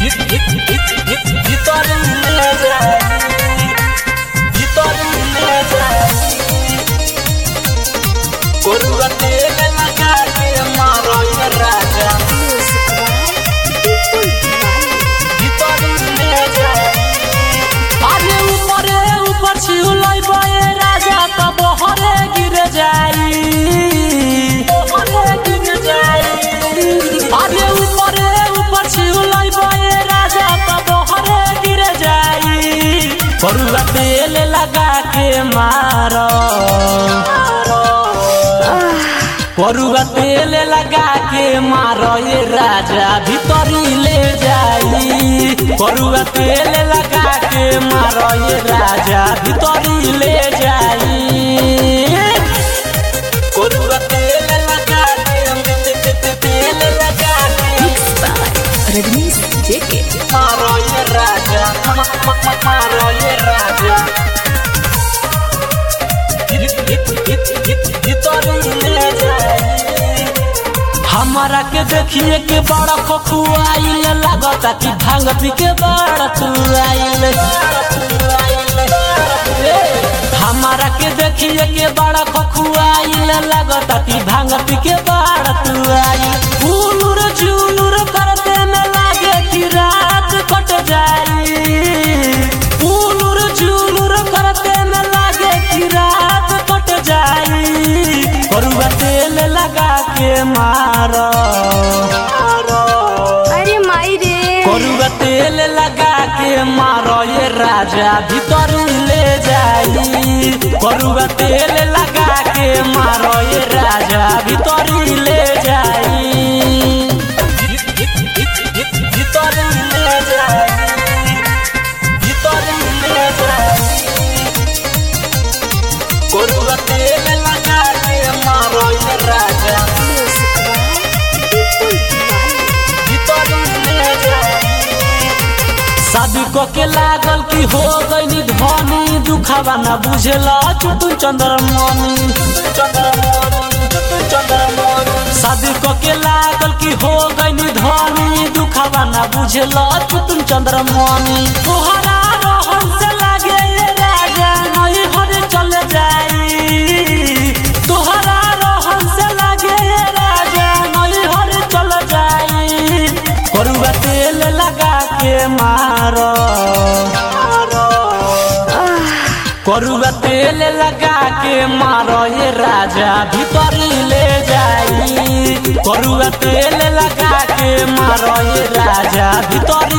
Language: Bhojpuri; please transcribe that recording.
अरे ऊपरे ऊपर छिउलै बये राजा त बहरे गिर जाई बहरे गिर जाई अरे ऊपरे ऊपर छिउलै बये राजा त बहरे गिर जाई करुआ तेल लगा के मारो करुआ तेल लगा के मारो ये राजा भीतरी ले जाई करुआ तेल लगा के मारो ये राजा भीतरी ले जाई करुआ तेल लगा के तेल लगा के Mixed by Rajnish JK. मारो ये राजा मारो ये राजा हमारा के देखिए के बड़ा खखुआइल लागता कि भांग पी के बड़ा तुआइल हमारा के देखिए के बड़ा खखुआइल लागता कि भांग पी के बड़ा तुआइल उलुर जुलुर करते में लागे कि रात कट जाई उलुर जुलुर करते में लागे कि रात कट जाई करुआ तेल लगा के मारो अरे माई रे करुआ तेल लगा के मारो ये राजा भीतर ले जाई करुआ तेल लगा के मारो ये राजा भीतर ले जाई भीतर ले जाई भीतर ले जाई करुआ तेल लगा के मारो ये राजा शादी को के लागल की हो गई धनी दुखावा ना बुझेला चुटू चंद्रमणि शादी को के लागल की हो गई धनी दुखावा ना बुझेला चुटू चंद्रमणि तोहरा रहन से लागे ये राजा नई घर चल जाई तोहरा रहन से लागे ये राजा नई घर चल जाई करुआ तेल लगा के मारो करुआ तेल लगा के मारो ये राजा भीतर ले जाई करुआ तेल लगा के मारो ये राजा भीतर